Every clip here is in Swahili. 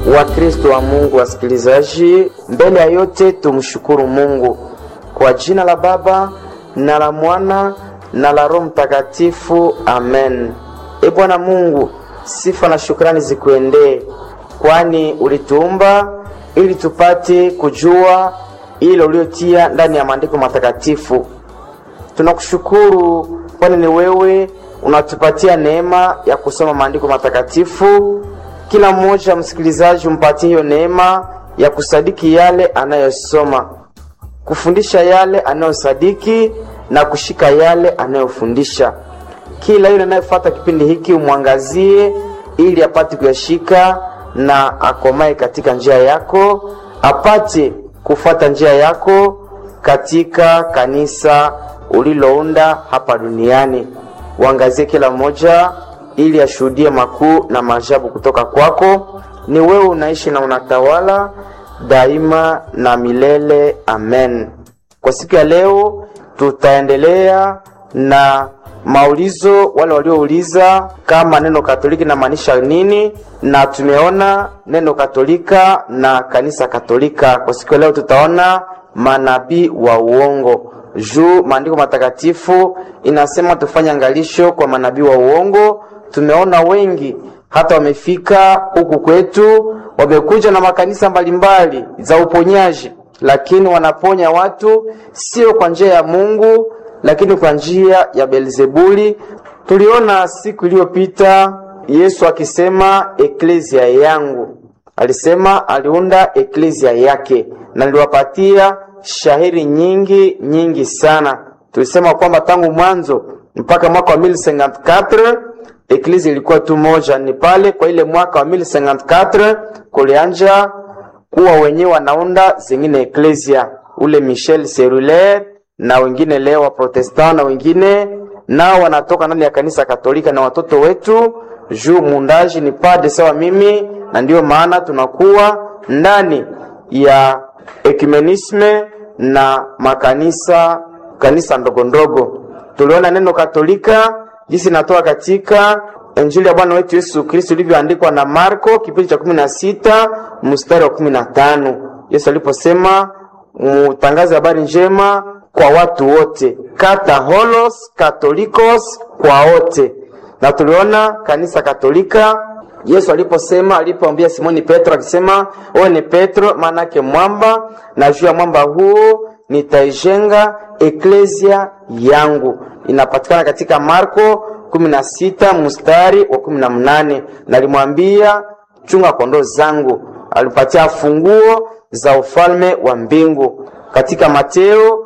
Wakristo wa Mungu wasikilizaji, mbele ya yote tumshukuru Mungu kwa jina la Baba na la Mwana na la Roho Mtakatifu, amen. E Bwana Mungu, sifa na shukrani zikuendee, kwani ulituumba ili tupate kujua ile uliotia ndani ya maandiko matakatifu. Tunakushukuru kwani ni wewe unatupatia neema ya kusoma maandiko matakatifu. Kila mmoja msikilizaji umpatie hiyo neema ya kusadiki yale anayosoma, kufundisha yale anayosadiki na kushika yale anayofundisha. Kila yule anayefuata kipindi hiki umwangazie, ili apate kuyashika na akomae katika njia yako, apate kufuata njia yako katika kanisa ulilounda hapa duniani. Uangazie kila mmoja ili ashuhudie makuu na maajabu kutoka kwako. Ni wewe unaishi na unatawala daima na milele, amen. Kwa siku ya leo tutaendelea na maulizo, wale waliouliza kama neno Katoliki namaanisha nini, na tumeona neno Katolika na kanisa Katolika. Kwa siku ya leo tutaona manabii wa uongo juu maandiko matakatifu inasema tufanye angalisho kwa manabii wa uongo. Tumeona wengi hata wamefika huku kwetu, wamekuja na makanisa mbalimbali za uponyaji, lakini wanaponya watu sio kwa njia ya Mungu, lakini kwa njia ya Beelzebuli. Tuliona siku iliyopita Yesu akisema eklezia yangu, alisema aliunda eklezia yake, na niliwapatia shahiri nyingi nyingi sana. Tulisema kwamba tangu mwanzo mpaka mwaka wa 1054 eklezia ilikuwa tu moja. Ni pale kwa ile mwaka wa 1054 kulianja kuwa wenyewe wanaunda zingine eklezia, ule Michel Serulaire na wengine leo wa Protestant na wengine nao wanatoka ndani ya kanisa Katolika na watoto wetu juu muundaji ni pade sawa mimi, na ndiyo maana tunakuwa ndani ya ekumenisme na makanisa kanisa ndogo ndogo. Tuliona neno Katolika jinsi natoka katika Injili ya Bwana wetu Yesu Kristo ilivyoandikwa na Marko kipindi cha kumi na sita mstari wa kumi na tano Yesu aliposema mutangaze habari njema kwa watu wote, kataholos katolikos, kwa wote. Na tuliona kanisa Katolika Yesu aliposema alipoambia Simoni Petro akisema, wewe ni Petro, maana yake mwamba, na juu ya mwamba huo nitaijenga eklezia yangu. Inapatikana katika Marko 16 mstari wa 18. Nalimwambia chunga kondoo zangu, alipatia funguo za ufalme wa mbingu. Katika Mateo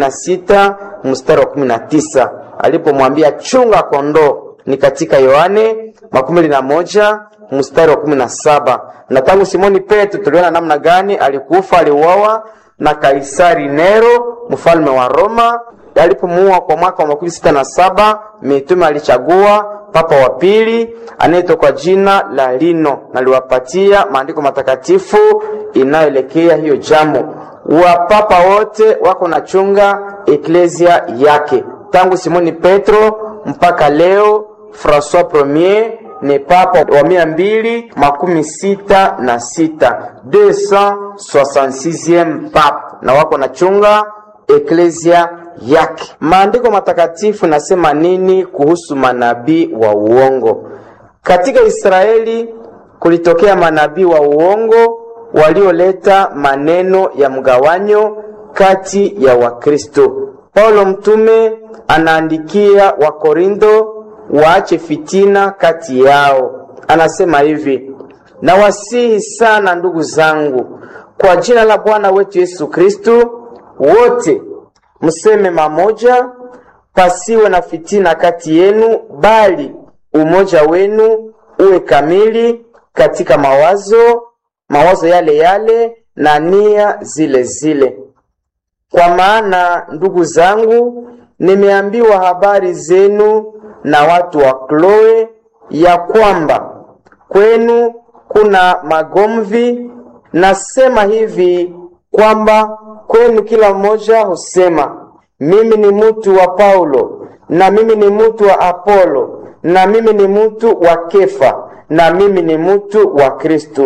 16 mstari wa 19 alipomwambia chunga kondoo ni katika Yohane makumi na moja mstari wa kumi na saba. Na tangu Simoni Petro tuliona namna gani alikufa, aliuawa na Kaisari Nero mfalme wa Roma. Alipomuua kwa mwaka wa makumi sita na saba, mitume alichagua papa wa pili anaitwa kwa jina la Lino, na aliwapatia maandiko matakatifu inayoelekea hiyo jambo. Wapapa wote wako na chunga eklezia yake tangu Simoni Petro mpaka leo Francois Premier ni papa wa mia mbili makumi sita na sita 266 papa, na wako na chunga eklezia yake. Maandiko matakatifu nasema nini kuhusu manabii wa uongo? Katika Israeli kulitokea manabii wa uongo walioleta maneno ya mgawanyo kati ya Wakristo. Paulo mtume anaandikia Wakorintho waache fitina kati yao. Anasema hivi: nawasihi sana ndugu zangu, kwa jina la Bwana wetu Yesu Kristu, wote mseme mamoja, pasiwe na fitina kati yenu, bali umoja wenu uwe kamili katika mawazo, mawazo yale yale na nia zile zile. Kwa maana ndugu zangu, nimeambiwa habari zenu na watu wa Kloe ya kwamba kwenu kuna magomvi. Nasema hivi kwamba kwenu kila mmoja husema mimi ni mtu wa Paulo, na mimi ni mtu wa Apolo, na mimi ni mtu wa Kefa, na mimi ni mtu wa Kristo.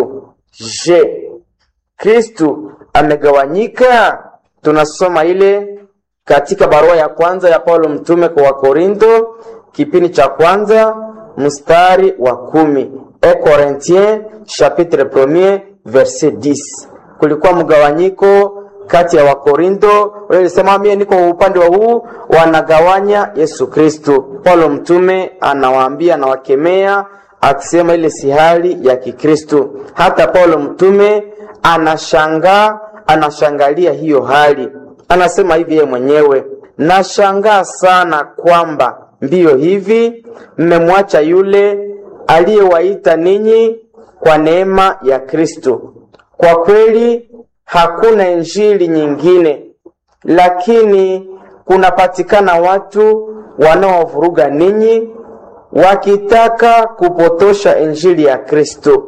Je, Kristu amegawanyika? Tunasoma ile katika barua ya kwanza ya Paulo mtume kwa Wakorinto kipindi cha kwanza mstari wa kumi. E Corinthiens chapitre premier verset 10. Kulikuwa mgawanyiko kati ya Wakorinto walisema mie niko upande wa huu, wanagawanya Yesu Kristo. Paulo mtume anawaambia, anawakemea akisema ile si hali ya Kikristo. Hata Paulo mtume anashangaa, anashangalia hiyo hali, anasema hivi yeye mwenyewe, nashangaa sana kwamba mbio hivi mmemwacha yule aliyewaita ninyi kwa neema ya Kristo. Kwa kweli hakuna injili nyingine, lakini kunapatikana watu wanaovuruga ninyi wakitaka kupotosha injili ya Kristo.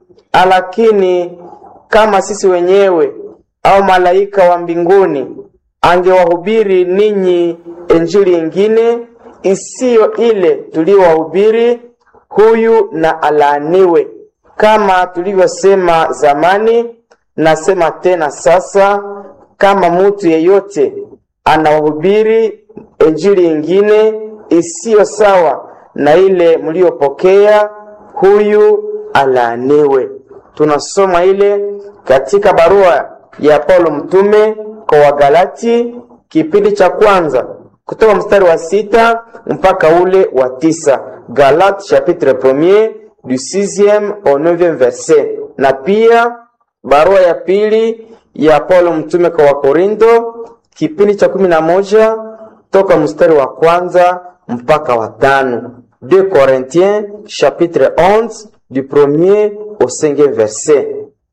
Lakini kama sisi wenyewe au malaika wa mbinguni angewahubiri ninyi injili ingine isiyo ile tuliyowahubiri, huyu na alaaniwe. Kama tulivyosema zamani, nasema tena sasa, kama mutu yeyote anawahubiri injili ingine isiyo sawa na ile mliyopokea, huyu alaaniwe. Tunasoma ile katika barua ya Paulo mtume kwa Wagalati kipindi cha kwanza kutoka mstari wa sita mpaka ule wa tisa. Galate chapitre premier du 6e au 9e verset, na pia barua ya pili ya Paulo mtume kwa Wakorinto kipindi cha kumi na moja toka mstari wa kwanza mpaka wa tano. 2 Corinthiens chapitre 11 du premier au 5e verset.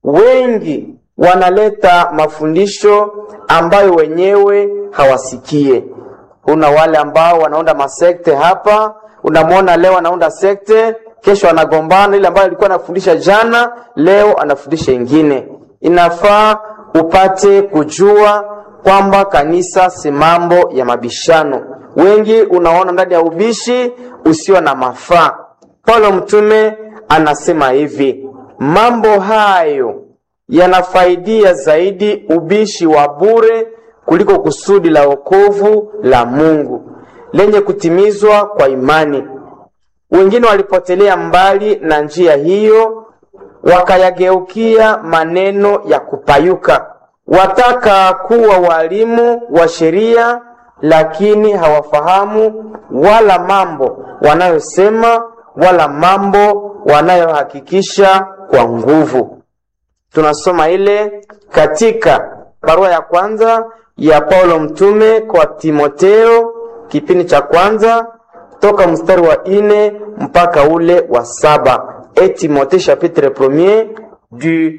Wengi wanaleta mafundisho ambayo wenyewe hawasikie. Una wale ambao wanaunda masekte hapa, unamwona leo anaunda sekte, kesho anagombana. Ile ambayo alikuwa anafundisha jana, leo anafundisha ingine. Inafaa upate kujua kwamba kanisa si mambo ya mabishano. Wengi unaona ndani ya ubishi usio na mafaa. Paulo mtume anasema hivi, mambo hayo yanafaidia zaidi ubishi wa bure kuliko kusudi la wokovu la Mungu lenye kutimizwa kwa imani. Wengine walipotelea mbali na njia hiyo, wakayageukia maneno ya kupayuka. Wataka kuwa walimu wa sheria, lakini hawafahamu wala mambo wanayosema wala mambo wanayohakikisha kwa nguvu. Tunasoma ile katika barua ya kwanza ya Paulo mtume kwa Timoteo kipindi cha kwanza toka mstari wa ine mpaka ule wa saba. Et Timothée chapitre premier du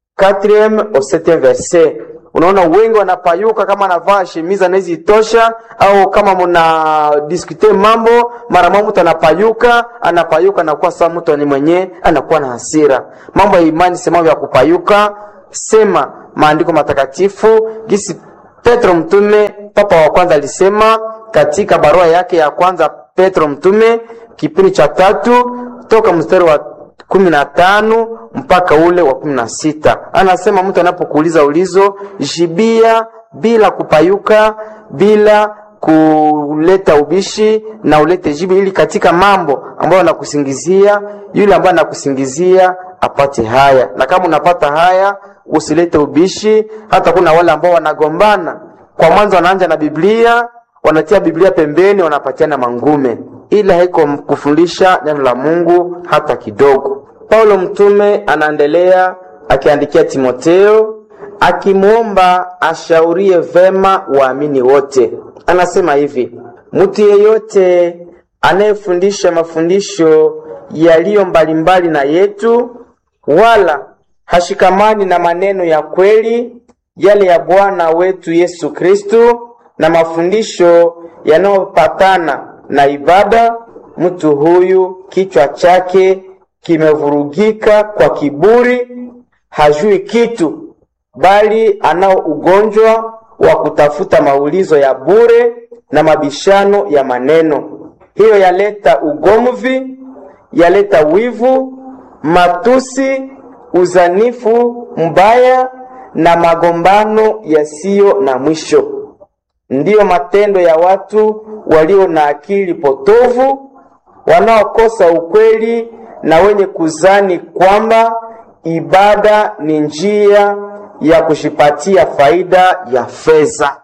4e au 7e verset. Unaona wengi wanapayuka kama anavaa shemiza nezi tosha, au kama muna diskute mambo mara moja, mtu anapayuka anapayuka, anakuwa sawa mtu ni mwenye anakuwa na hasira. Mambo ya imani si mambo ya kupayuka. Sema maandiko matakatifu gisi Petro mtume papa wa kwanza alisema katika barua yake ya kwanza Petro mtume kipindi cha tatu toka mstari wa kumi na tano mpaka ule wa kumi na sita anasema mtu anapokuuliza ulizo jibia bila kupayuka, bila kuleta ubishi na ulete jibu, ili katika mambo ambayo anakusingizia yule ambaye anakusingizia apate haya, na kama unapata haya usilete ubishi. Hata kuna wale ambao wanagombana kwa mwanzo, wanaanja na Biblia, wanatia Biblia pembeni, wanapatiana mangume, ila haiko kufundisha neno la Mungu hata kidogo. Paulo mtume anaendelea akiandikia Timoteo akimwomba ashaurie vema waamini wote. Anasema hivi: mtu yeyote anayefundisha mafundisho yaliyo mbalimbali na yetu, wala hashikamani na maneno ya kweli yale ya Bwana wetu Yesu Kristo na mafundisho yanayopatana na ibada, mtu huyu kichwa chake kimevurugika kwa kiburi, hajui kitu, bali anao ugonjwa wa kutafuta maulizo ya bure na mabishano ya maneno. Hiyo yaleta ugomvi, yaleta wivu, matusi, uzanifu mbaya na magombano yasiyo na mwisho. Ndiyo matendo ya watu walio na akili potovu, wanaokosa ukweli na wenye kuzani kwamba ibada ni njia ya kujipatia faida ya fedha.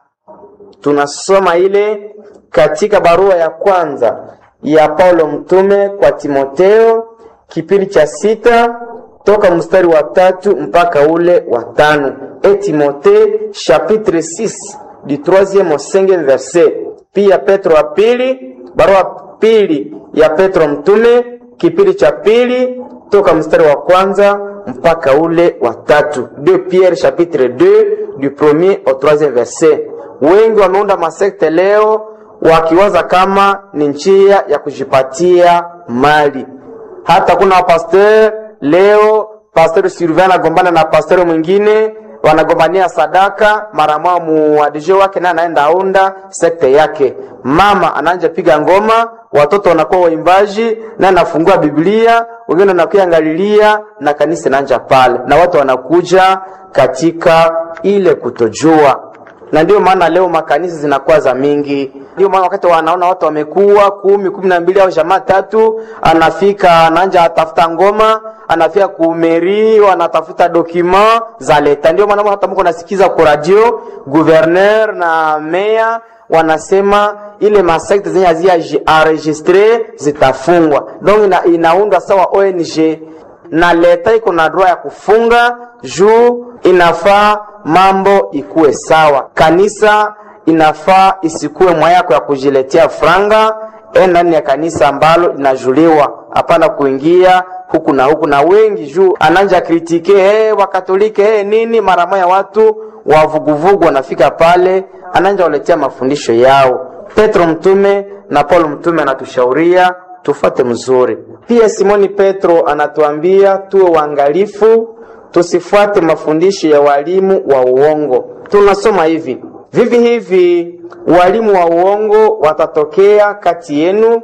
Tunasoma ile katika barua ya kwanza ya Paulo mtume kwa Timoteo kipindi cha sita toka mstari wa tatu mpaka ule wa tano. E Timothée chapitre 6 du 3e au 5e verset. Pia Petro wa pili, barua pili ya Petro mtume kipindi cha pili toka mstari wa kwanza mpaka ule wa tatu. 2 Pierre chapitre 2 du 1er au 3e verset. Wengi wameunda masekte leo wakiwaza kama ni njia ya kujipatia mali. Hata kuna wapasteur leo, pasteur Sylvain anagombana na pasteur mwingine, wanagombania sadaka, mara moja muadije wake naye anaenda aunda sekte yake. Mama anaanja piga ngoma, watoto wanakuwa waimbaji, naye anafungua Biblia, wengine wanakuya angalilia na kanisa inaanja pale, na watu wanakuja katika ile kutojua na ndio maana leo makanisa zinakuwa za mingi. Ndio maana wakati wanaona watu wamekuwa kumi kumi na mbili au jamaa tatu, anafika ananja atafuta ngoma, anafika kumeri, anatafuta dokima za leta. Ndio maana hata mko nasikiza kwa radio gouverneur na meya wanasema ile masekte zenye hazia enregistre zitafungwa, donc ina, inaundwa sawa ONG na leta iko na droit ya kufunga juu inafaa mambo ikuwe sawa. Kanisa inafaa isikuwe mwa yako ya kujiletea franga e ndani ya kanisa ambalo linajuliwa, hapana kuingia huku na huku. Na wengi juu ananja kritike hey, wakatolike hey, nini, mara moja watu wavuguvugu wanafika pale, ananja waletea mafundisho yao. Petro mtume na Paulo mtume anatushauria tufate mzuri. Pia Simoni Petro anatuambia tuwe waangalifu tusifuate mafundisho ya walimu wa uongo. Tunasoma hivi vivi hivi, walimu wa uongo watatokea kati yenu,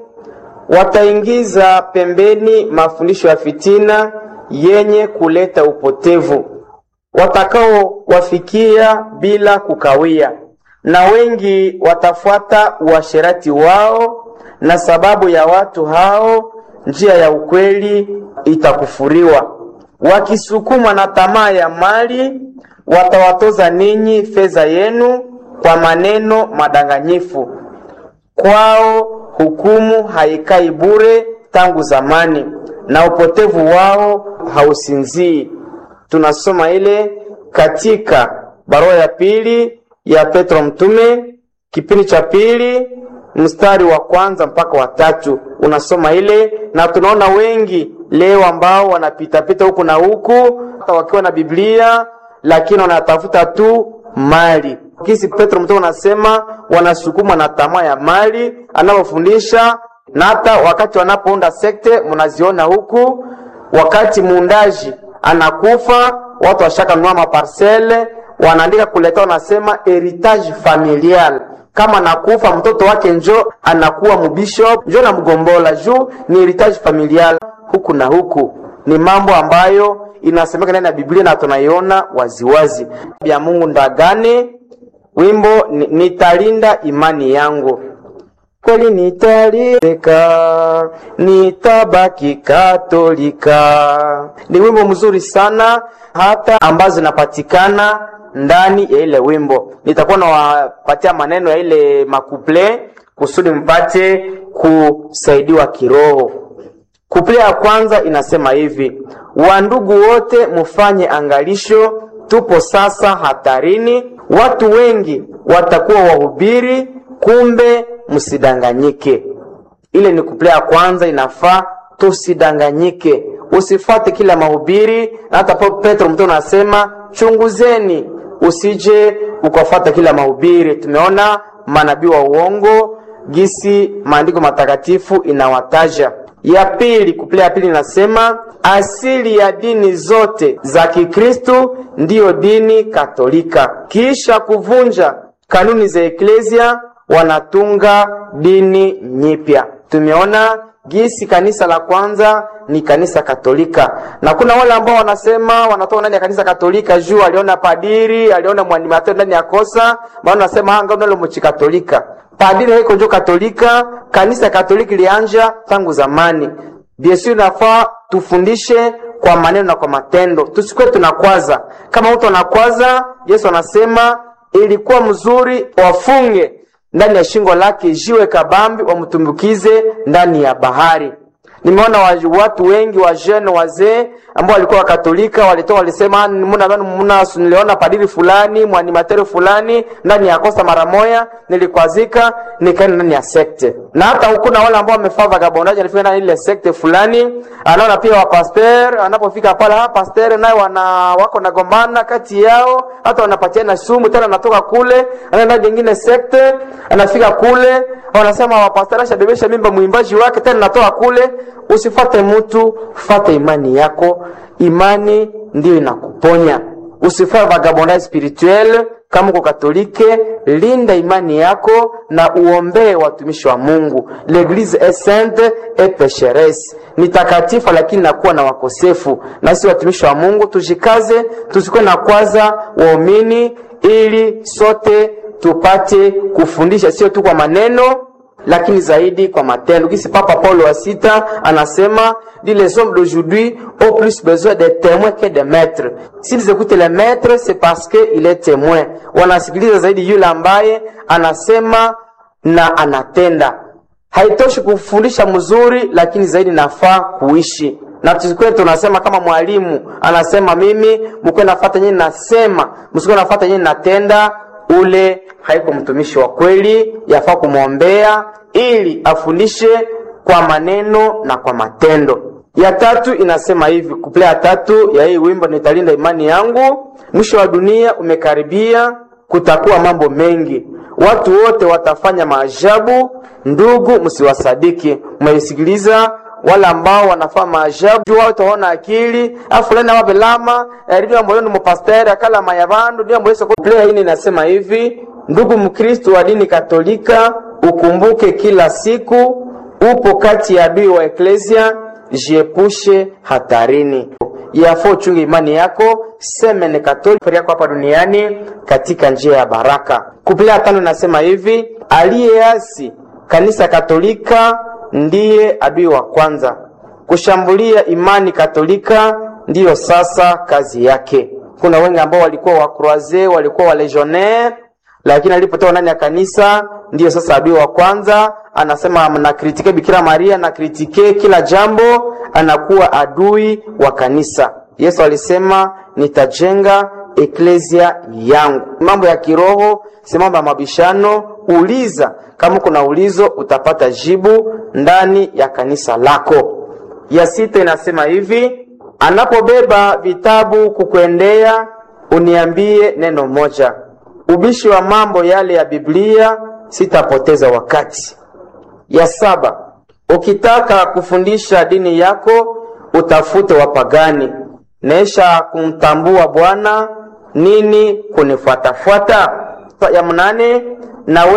wataingiza pembeni mafundisho ya fitina yenye kuleta upotevu, watakao wafikia bila kukawia, na wengi watafuata uasherati wao, na sababu ya watu hao njia ya ukweli itakufuriwa wakisukumwa na tamaa ya mali, watawatoza ninyi fedha yenu kwa maneno madanganyifu. Kwao hukumu haikai bure tangu zamani, na upotevu wao hausinzii. Tunasoma ile katika barua ya pili ya Petro mtume kipindi cha pili mstari wa kwanza mpaka wa tatu unasoma ile, na tunaona wengi leo ambao wanapitapita huku na huku hata wakiwa na Biblia, lakini wanatafuta tu mali. Kisi Petro mtume anasema wanasukuma na tamaa ya mali anavyofundisha, na hata wakati wanapounda sekte mnaziona huku, wakati muundaji anakufa, watu washakanunua maparsele, wanaandika kuleta, wanasema heritage familial kama nakufa mtoto wake njo anakuwa mubishop njo na mgombola juu ni heritage familial huku na huku. Ni mambo ambayo inasemeka ndani ya Biblia na tunaiona waziwazi. Ya Mungu ndagane wimbo nitalinda imani yangu kweli nitalireka, nitabaki Katolika. Ni wimbo mzuri sana, hata ambazo zinapatikana ndani ya ile wimbo. Nitakuwa nawapatia maneno ya ile makuple kusudi mpate kusaidiwa kiroho. Kuple ya kwanza inasema hivi: wandugu wote mufanye angalisho, tupo sasa hatarini. Watu wengi watakuwa wahubiri, kumbe msidanganyike. Ile ni kuple ya kwanza, inafaa tusidanganyike, usifate kila mahubiri. Na hata Petro mtume anasema chunguzeni, usije ukafata kila mahubiri. Tumeona manabii wa uongo gisi maandiko matakatifu inawataja. Ya pili, kuple ya pili inasema asili ya dini zote za Kikristo ndiyo dini Katolika. Kisha kuvunja kanuni za eklesia, wanatunga dini nyipya. Tumeona gisi kanisa la kwanza ni kanisa Katolika, na kuna wale ambao wanasema wanatoka ndani ya kanisa Katolika juu aliona padiri, aliona mwanimateo ndani ya kosa, maana wanasema hanga nalo mchi Katolika. Padiri haiko njo Katolika, kanisa Katoliki lianja tangu zamani. Biesu inafaa tufundishe kwa maneno na kwa matendo, tusikuwe tunakwaza. Kama mtu anakwaza, Yesu anasema ilikuwa mzuri wafunge ndani ya shingo lake jiwe kabambi, wamtumbukize ndani ya bahari. Nimeona watu wengi wa jeune wazee ambao walikuwa wakatolika walitoka walisema, muna muna niliona padiri fulani mwanimateri fulani ndani ya kosa mara moya, nilikwazika nikaenda ndani ya sekte. Na hata huku na wale ambao wamefaa vagabondaji alifika ndani ile sekte fulani, anaona pia wa pasteur, anapofika pale ha pasteur naye wana wako nagombana kati yao, hata wanapatiana sumu tena, anatoka kule anaenda nyingine sekte, anafika kule wanasema wa pasteur ashabebesha mimba mwimbaji wake, tena natoka kule Usifate mtu, fate imani yako. Imani ndiyo inakuponya. Usifate vagabondage spirituel. Kama uko Katolike, linda imani yako na uombee watumishi wa Mungu. L'eglise est sainte et pécheresse, ni takatifu lakini nakuwa na wakosefu. Na sisi watumishi wa Mungu tujikaze, tusikuwe na kwaza waumini, ili sote tupate kufundisha, sio tu kwa maneno lakini zaidi kwa matendo. Kisi Papa Paulo wa sita anasema dit les hommes d'aujourd'hui ont plus besoin de témoins que de maîtres. S'ils écoutent les maîtres, c'est parce que il est témoin. Wanasikiliza zaidi yule ambaye anasema na anatenda. Haitoshi kufundisha mzuri, lakini zaidi nafaa kuishi na tusikuwe tunasema kama mwalimu anasema mimi mkuwe nafata nyinyi nasema, msikuwe nafata nyinyi natenda ule haiko mtumishi wa kweli, yafaa kumwombea ili afundishe kwa maneno na kwa matendo. Ya tatu inasema hivi, kuple ya tatu ya hii wimbo, nitalinda imani yangu. Mwisho wa dunia umekaribia, kutakuwa mambo mengi, watu wote watafanya maajabu. Ndugu, msiwasadiki. Mmesikiliza wale ambao wanafanya maajabu juu wao taona akili afulani wape lama ndio ambayo ni mpasteri akala mayabandu ndio ambayo soko play hii inasema hivi ndugu mkristo wa dini katolika ukumbuke kila siku upo kati ya adui wa eklesia jiepushe hatarini yafo chunga imani yako semene katolika yako hapa duniani katika njia ya baraka kuplea tano inasema hivi aliyeasi kanisa katolika ndiye adui wa kwanza. Kushambulia imani katolika ndiyo sasa kazi yake. Kuna wengi ambao walikuwa wa croise, walikuwa wa legionnaire, lakini alipotoka ndani ya kanisa ndiyo sasa adui wa kwanza. Anasema na kritike Bikira Maria na kritike kila jambo, anakuwa adui wa kanisa. Yesu alisema nitajenga eklesia yangu. Mambo ya kiroho si mambo ya mabishano. Uliza, kama kuna ulizo utapata jibu ndani ya kanisa lako. Ya sita inasema hivi, anapobeba vitabu kukuendea, uniambie neno moja. Ubishi wa mambo yale ya Biblia, sitapoteza wakati. Ya saba, ukitaka kufundisha dini yako, utafute wapagani. Nesha kumtambua Bwana nini kunifuatafuata. Ya mnane, na